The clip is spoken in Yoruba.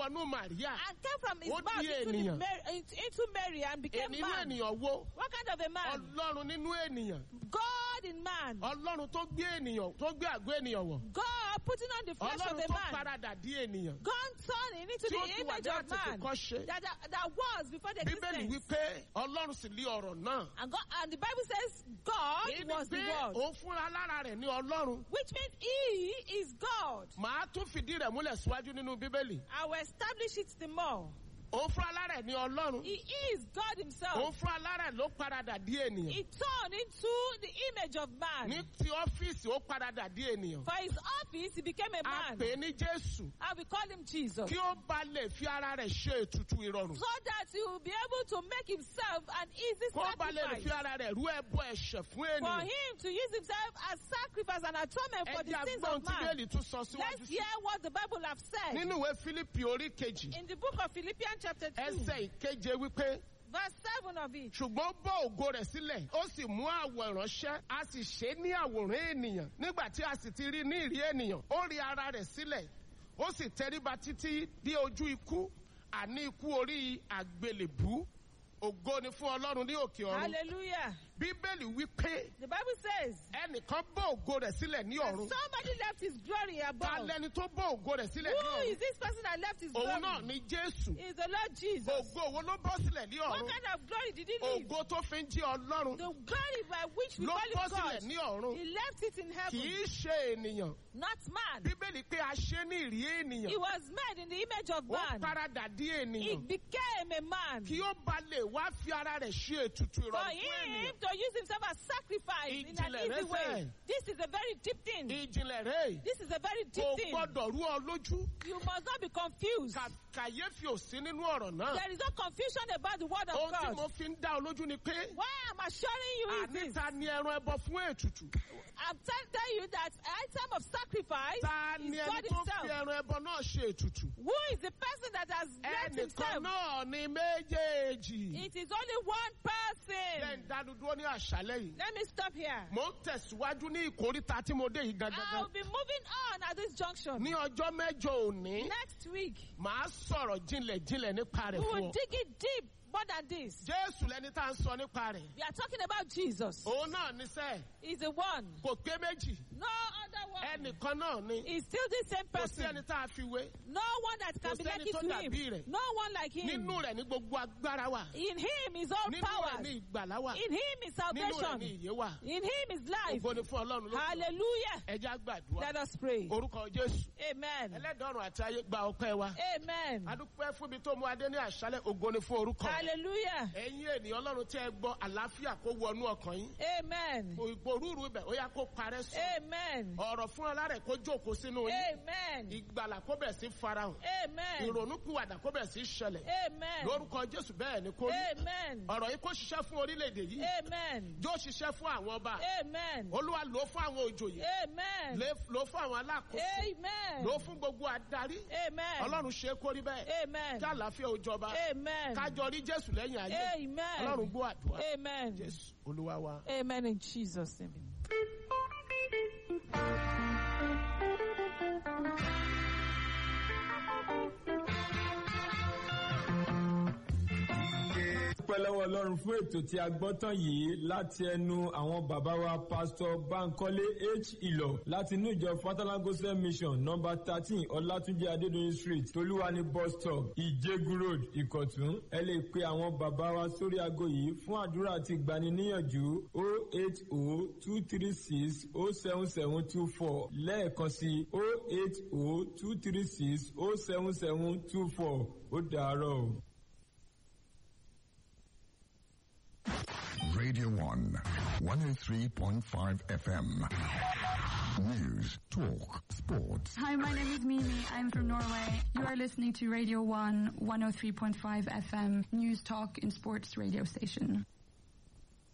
wọnú màríà and came from his Ó mouth di into, the ènìyàn. Mary, into into Mary and became ènìyàn man. ènìyàn wo What kind of a man? ọlọ́run nínú ènìyàn God in man. ọlọ́run tó gbé ènìyàn tó gbé àgọ́ ènìyàn wọ̀ God putting on the flesh of ọlọ́run a tó man. paradà dí ènìyàn God turning into tí ó the ti wà image ní of man àtètèkọ́ ṣe that, that, that was before the bíbélì existence. wípé ọlọ́run sì lé ọ̀rọ̀ náà And, God, and the Bible says God èyí ni was the pé word. òun fúnra lára rẹ̀ ní ọlọ́run Which means he is God. màá tún fìdí rẹ̀ múlẹ̀ síwájú nínú bíbélì I will establish it the more. òun fúnra lára rẹ̀ ní ọlọ́run He is God himself. òun fúnra lára rẹ̀ ló paradà dí ènìyàn He turned into the image of man. ní ti ọ́fíìsì ó paradà dí ènìyàn For his office, he became a a man. pè é ní jésù And we call him Jesus. kí ó ba lè fi ara rẹ̀ ṣe ètùtù ìrọ̀rùn So that he will be able to make himself an easy kó ba lè sacrifice. fi ara rẹ̀ rú ẹbọ ẹ̀ṣẹ̀ fún For ènìyàn him to use himself as sacrifice and atonement for the ẹjẹ́ sins agbọ́n of tí man. bẹ́ẹ̀lì tún sọ síwájú Let's sí hear what the Bible have said. nínú ìwé fílípì orí kejì In the book of Philippians chapter 2, ẹsẹ̀ ìkeje wípé verse 7 of it. ṣùgbọ́n bọ́ ògo rẹ̀ sílẹ̀ ó sì mú àwọ̀ ìránṣẹ́ a sì ṣe é ní àwòrán ènìyàn nígbà tí a sì ti rí ní ìrí ènìyàn ó rí ara rẹ̀ sílẹ̀ ó sì tẹríba títí dé ojú ikú àní ikú orí àgbélébú ògo ni fún ọlọ́run ní òkè ọ̀run Hallelujah. bíbélì wípé The Bible says, ẹnìkan bọ́ ògo rẹ̀ sílẹ̀ ní that ọ̀run somebody left his glory ta above. lẹni tó bọ́ ògo rẹ̀ sílẹ̀ ní Who ọ̀run is this person that left his òun náà glory? ni jésù Is the Lord Jesus. ògo wo ló bọ́ sílẹ̀ ní What ọ̀run kind of glory did he leave? ògo tó fi ń jí ọlọ́run The glory by which we ló call bọ́ him sílẹ̀ God. ní ọ̀run He left it in kì heaven, í ṣe ènìyàn not man. bíbélì pé a ṣe ní ìrí He ènìyàn was made in the image of ó man. paradà dí He ènìyàn became a man. kí ó ba lè wá fi ara rẹ̀ ṣe ètùtù For ìrọ̀rùn fún him ènìyàn to use himself as sacrifice in an Ìjìnlẹ̀ easy rẹ̀ way. sẹ́. This is a very deep thing. ìjìnlẹ̀ rẹ̀ This is a very deep kò thing. gbọ́dọ̀ rú ọ lójú You must not be confused. Kà- kàyéfì ò sí nínú ọ̀rọ̀ náà There is no confusion about the word of ohun tí mo God. fi ń dá ọ lójú ni pé Why I'm assuring you is this. àníta ni ẹran ẹbọ fún ètùtù I'm tell- telling you that item of sacrifice ta is ni ẹni God tó fi himself. ẹran ẹbọ náà ṣe ètùtù Who is the person that has left ẹnìkan himself? náà ni méjèèjì It is only one jẹ́ person. ń dánudúró ní àṣálẹ́ yìí Let me stop here. mo ń tẹ̀síwájú ní ìkóríta tí mo dé yìí gangan I'll be moving on at this junction. ní ọjọ́ mẹ́jọ òní Next week, màá sọ̀rọ̀ jinlẹ̀ jinlẹ̀ nípa we rẹ̀ fún will ọ. dig it deep more than this. Jésù lẹni tá à ń sọ nípa rẹ̀. We are talking about Jesus. Òun náà ní sẹ́, He's the one. kò pé méjì. No other one. Ẹnìkan náà ni. He's still the same Kò sí person. ẹni tá a fi wé. No one that Kò can be sẹ́ni like it tó to dàbí him. rẹ̀. No one like him. Nínú rẹ̀ ní gbogbo agbára wà. In him is all Nínú rẹ̀ power. ní ìgbàlá wà. In him is Nínú rẹ̀ ní salvation. ìyè wà. In him is life. Ògo ni fún Ọlọ́run ló. Hallelujah. Ẹ jẹ́ á gbàdúrà. Let us pray. Orúkọ Jésù. Amen. Ẹlẹ́dọ̀ọ̀rùn àti ayé gba ọpẹ́ wa. Amen. Adúpẹ́ fún ibi tó mú adé ní àṣálẹ̀ ògo ni fún orúkọ. rẹ̀. Hallelujah. Ẹ̀yin ènìyàn Ọlọ́run tí ẹ gbọ́ àlàáfíà kó wọnú ọkàn yín. Amen. Òrùrù ibẹ̀ ó yá kó parẹ́ sùn. Amen. Ọ̀rọ̀ fún ọlá rẹ̀ kó jókòó sínú yín. Amen. Ìgbàlà kó bẹ̀ sí farahàn. Amen. Ìrònúpìwàdà kó bẹ̀ sí ṣẹlẹ̀. Amen. Lórúkọ Jésù bẹ́ẹ̀ ni kó rí. Amen. Ọ̀rọ̀ yìí kó ṣiṣẹ́ fún orílẹ̀-èdè yìí. Amen. Jó ṣiṣẹ́ fún àwọn ọba. Amen. Olúwa lò ó fún àwọn òjòyè. Amen. Lè- Lò ó fún àwọn alákòóso. Amen. Lò ó fún gbogbo adarí. Amen. Ọlọ́run ṣe é kó rí bẹ́ẹ̀. Amen. Kí àlàáfíà ó jọba. Amen. Kájọ rí Jésù lẹ́yìn ayé. Amen. Ọlọ́run gbọ́ àdúrà. Amen. Jésù Olúwa wa. Amen in Jesus' name. dúpẹ́ lọ́wọ́ ọlọ́run fún ètò tí a gbọ́ tán yìí láti ẹnu àwọn bàbá wa pásítọ̀ bankole h ìlọ láti inú ìjọ fatalagosa mission nọmba thirteen ọlátúnjẹ adédọyìn street tolúwani bus stop ìjẹgun road ìkọ̀tún ẹ lè pe àwọn bàbá wa sórí aago yìí fún àdúrà àti ìgbaniníyànjú o eight o two three six o seven seven two four lẹ́ẹ̀kan sí o eight o two three six o seven seven two four ó dàárọ̀ o. Radio 1, 103.5 FM. News, talk, sports. Hi, my name is Mimi. I'm from Norway. You are listening to Radio 1 103.5 FM News Talk and Sports radio station.